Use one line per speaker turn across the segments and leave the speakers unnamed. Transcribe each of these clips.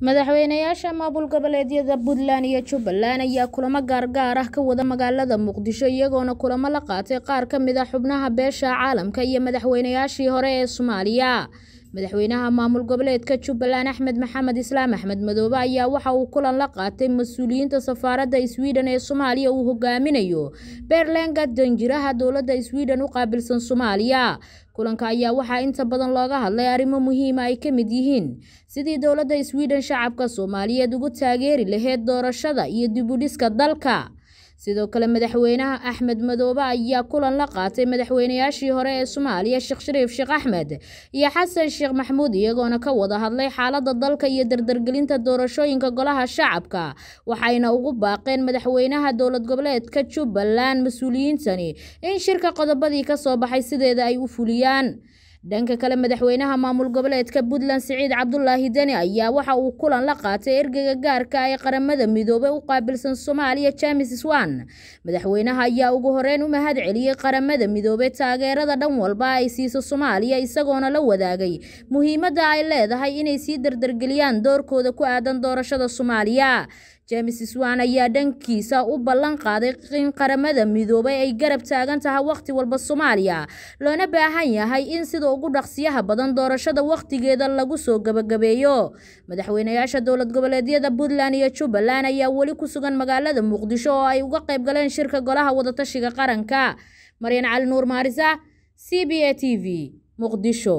madaxweynayaasha maamul goboleedyada puntland iyo jubbaland ayaa kulamo gaargaar ah ka wada magaalada muqdisho iyagoona kulamo la qaatay qaar ka mid a xubnaha beesha caalamka iyo madaxweynayaashii hore ee soomaaliya madaxweynaha maamul goboleedka jubbaland axmed maxamed islaam axmed madoobe ayaa waxa uu kulan la qaatay mas-uuliyiinta safaaradda sweden ee soomaaliya uu hogaaminayo beerlenga danjiraha dowladda sweden u qaabilsan soomaaliya kulanka ayaa waxaa inta badan looga hadlay arrimo muhiima ay ka mid yihiin sidii dowladda sweden shacabka soomaaliyeed ugu taageeri lahayd doorashada iyo dibudhiska dalka sidoo kale madaxweynaha axmed madoobe ayaa kulan la qaatay madaxweynayaashii hore ee soomaaliya sheekh shariif sheekh axmed iyo xasan sheekh maxamuud iyagoona ka wada hadlay xaaladda dalka iyo dardargelinta doorashooyinka golaha shacabka waxayna ugu baaqeen madaxweynaha dowlad goboleedka jubbaland mas-uuliyiintani in shirka qodobadii kasoo baxay sideeda ay u fuliyaan dhanka kale madaxweynaha maamul goboleedka puntland siciid cabdulaahi deni ayaa waxa uu kulan la qaatay ergeyga gaarka ee qaramada midoobey u qaabilsan soomaaliya james swan madaxweynaha ayaa ugu horeyn u mahad celiyey qaramada midoobey taageerada dhan walba ay siiso soomaaliya isagoona la wadaagay muhiimadda ay leedahay inay sii dardargeliyaan doorkooda ku aadan doorashada soomaaliya james swan ayaa dhankiisa u ballan qaaday in qaramada midoobay ay garab taagan tahay wakhti walba soomaaliya loona baahan yahay in sida ugu dhaqsiyaha badan doorashada wakhtigeeda lagu soo gabagabeeyo madaxweynayaasha dowlad goboleedyada puntland iyo jubbaland ayaa weli ku sugan magaalada muqdisho oo ay uga qayb galeen shirka golaha wadatashiga qaranka maryan cali nuur maarisa c b a t v muqdisho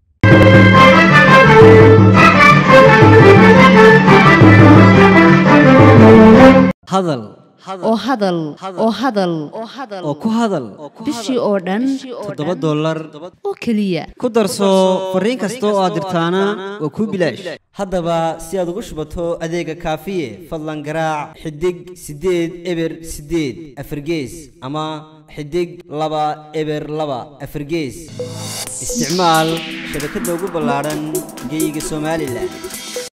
hadal
oo hadal oo hadal
oo ku hadal
bishii oo dhan
toddoba dollar
oo keliya
ku darso fariin kasta oo aad dirtaana waa kuu bilaash haddaba si aad ugu shubato adeega kaafiye fadlan garaac xidig siddeed eber siddeed afargees ama xidig laba eber laba afargees isticmaal shabakadda ugu ballaadhan geyga somalilan